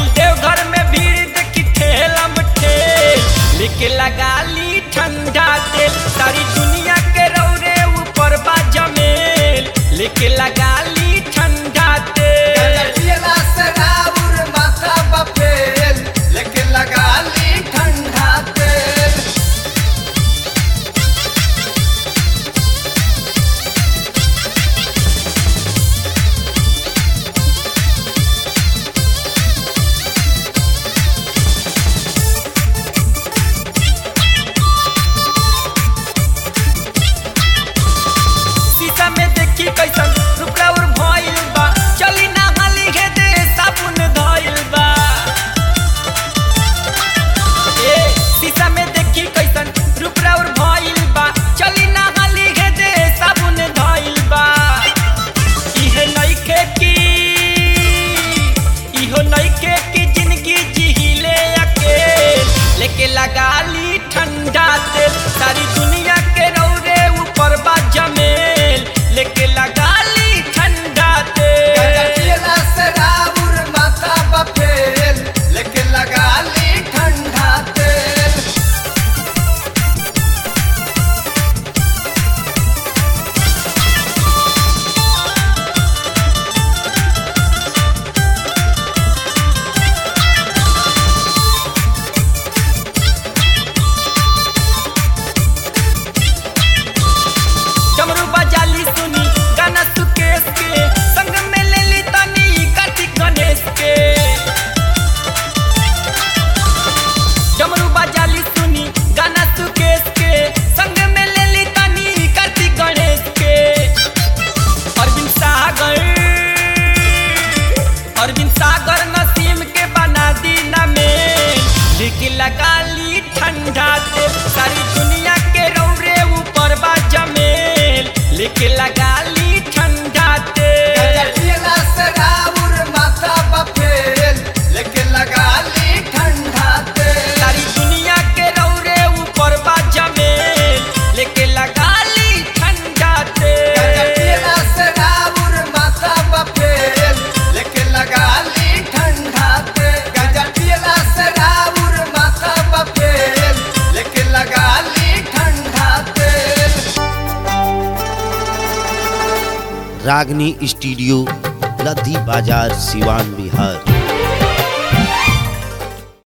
भइल देवघर में भीड़ देखी ठेलम ठेल लेके लगा ली ठंडा तेल सारी दुनिया के रौरे ऊपर बा जमेल लेके लगा ली ठंडा तेल पियला से राउर माथा बफेल लेके लगा ली ठंडा तेल शीशा में देखी कैसन रुपया और भइल बा चली ना हाली हे दे साबुन धइल बा ए शीशा में देखी कैसन रुपया और भइल बा चली ना हाली हे दे साबुन धइल बा इहे नइखे की इहो नइखे की जिंदगी जिहिले अकेल लेके लगा ली ठंडा तेल सारी दुनिया के रौरे ऊपर बा जमेल लेके लगा ली ठंडा तेल पियला से राउर माथा बफेल लेके लगा ली ठंडा तेल डमरू बजाली सुनी गाना सुकेश के संग में ले ली तनी कार्तिक गणेश के डमरू बजाली सुनी गाना सुकेश के संग में ले ली तनी कार्तिक गणेश के अरविंद सागर अरविंद सागर नसीम के बना दी ना में लेके लगा ली ठंडा तेल सारी दुनिया के रौरे ऊपर बा जमेल लेके लगा ली ठंडा तेल पियला से राउर माथा बफेल लेके लगा ली ठंडा तेल सारी दुनिया के रौरे ऊपर बा जमेल लेके लगा ली ठंडा तेल पियला से राउर माथा बफेल लेके लगा ली ठंडा तेल गांजा पियला से राउर माथा बफेल लेके लगा ली ठंडा तेल रागनी स्टूडियो लद्दी बाजार सिवान बिहार